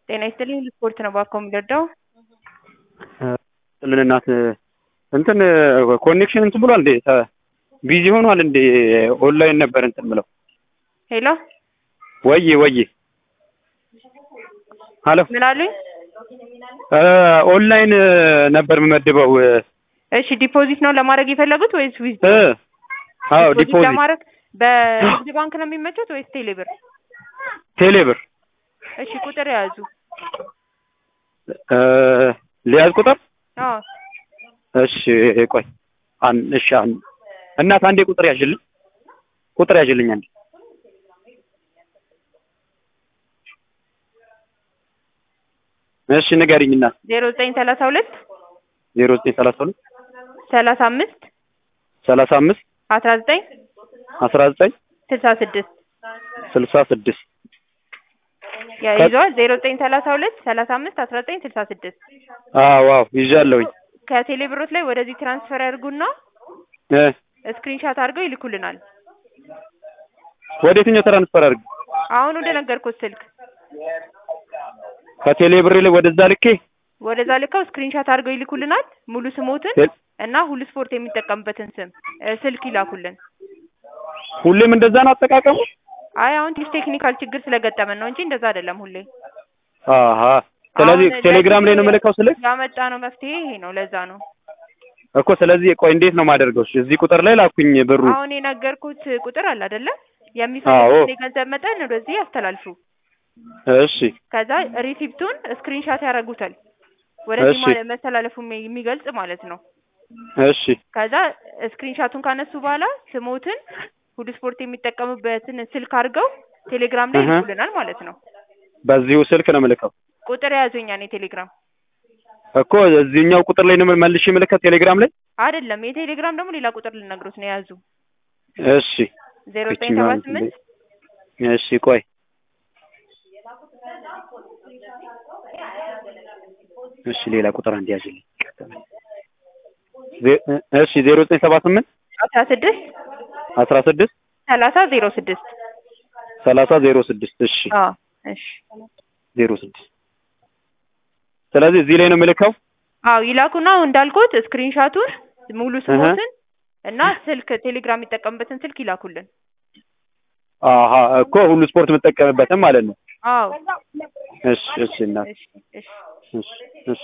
ጤና ይስጥልኝ ስፖርት ነው ባኮ የሚረዳው ጥልን እናት እንትን ኮኔክሽን እንትን ብሏል እንዴ ቢዚ ሆኗል እንዴ ኦንላይን ነበር እንትን ብለው ሄሎ ወዬ ወዬ ሀሎ ምን አሉኝ ኦንላይን ነበር የምመድበው እሺ ዲፖዚት ነው ለማድረግ የፈለጉት ወይስ ዊዝ እ አዎ ዲፖዚት ለማድረግ በንግድ ባንክ ነው የሚመቹት ወይስ ቴሌብር ቴሌብር እሺ ቁጥር የያዙ ሊያዝ ቁጥር አዎ እሺ ቆይ አን እሺ አን እናት አንዴ ቁጥር ያዥልኝ ቁጥር ያዥልኝ አንዴ እሺ ንገሪኝ እናት ዜሮ ዘጠኝ ሰላሳ ሁለት ዜሮ ዘጠኝ ሰላሳ ሁለት ሰላሳ አምስት ሰላሳ አምስት አስራ ዘጠኝ አስራ ዘጠኝ ስልሳ ስድስት ስልሳ ስድስት ይዘዋል ዜሮ ዘጠኝ ሰላሳ ሁለት ሰላሳ አምስት አስራ ዘጠኝ ስልሳ ስድስት አዎ አዎ ይዣለሁኝ ከቴሌ ብሮት ላይ ወደዚህ ትራንስፈር ያድርጉና እ ስክሪንሻት አድርገው ይልኩልናል ወደ የትኛው ትራንስፈር አድርግ አሁን ወደ ነገርኩት ስልክ ከቴሌ ብር ላይ ወደዛ ልኬ ወደዛ ልከው ስክሪንሻት አድርገው ይልኩልናል ሙሉ ስሞትን ቴ- እና ሁሉ ስፖርት የሚጠቀምበትን ስም እ ስልክ ይላኩልን ሁሌም እንደዛ ነው አጠቃቀሙ አይ አሁን ትንሽ ቴክኒካል ችግር ስለገጠመን ነው እንጂ እንደዛ አይደለም ሁሌ አሀ ስለዚህ አሁን ቴሌግራም ላይ ነው የምልከው ስልክ ያመጣ ነው መፍትሄ ይሄ ነው ለዛ ነው እኮ ስለዚህ ቆይ እንዴት ነው የማደርገው እሺ እዚህ ቁጥር ላይ ላኩኝ ብሩ አሁን የነገርኩት ቁጥር አለ አይደለ አዎ። የሚፈልጉት የገንዘብ መጠን ወደዚህ ያስተላልፉ እሺ ከዛ ሪሲፕቱን ስክሪንሻት ያደርጉታል ወደዚህ እሺ። ማለት መተላለፉ የሚ- የሚገልጽ ማለት ነው እሺ ከዛ ስክሪንሻቱን ካነሱ በኋላ ስሞትን ሁሉ ስፖርት የሚጠቀሙበትን ስልክ አድርገው ቴሌግራም ላይ እህ። ይልኩልናል ማለት ነው በዚሁ ስልክ ነው የምልከው ቁጥር የያዙኛ ነው የቴሌግራም እኮ እዚህኛው ቁጥር ላይ ነው መልሼ የምልከው ቴሌግራም ላይ አይደለም የቴሌግራም ደግሞ ሌላ ቁጥር ልነግሮት ነው የያዙ እሺ ዜሮ ዘጠኝ ሰባ ብቻዋን ስምንት እሺ ቆይ እሺ ሌላ ቁጥር አንድ ያዝልኝ ዜ- እሺ ዜሮ ዘጠኝ ሰባ ስምንት አስራ ስድስት አስራ ስድስት ሰላሳ ዜሮ ስድስት ሰላሳ ዜሮ ስድስት እሺ አዎ እሺ ዜሮ ስድስት ስለዚህ እዚህ ላይ ነው የምልከው አዎ ይላኩና እንዳልኩት ስክሪንሻቱን ሙሉ ስሞትን እና ስልክ ቴሌግራም የሚጠቀምበትን ስልክ ይላኩልን አሀ እኮ ሁሉ ስፖርት የምጠቀምበትም ማለት ነው አዎ እሺ እሺ እናት እሺ እሺ እሺ እሺ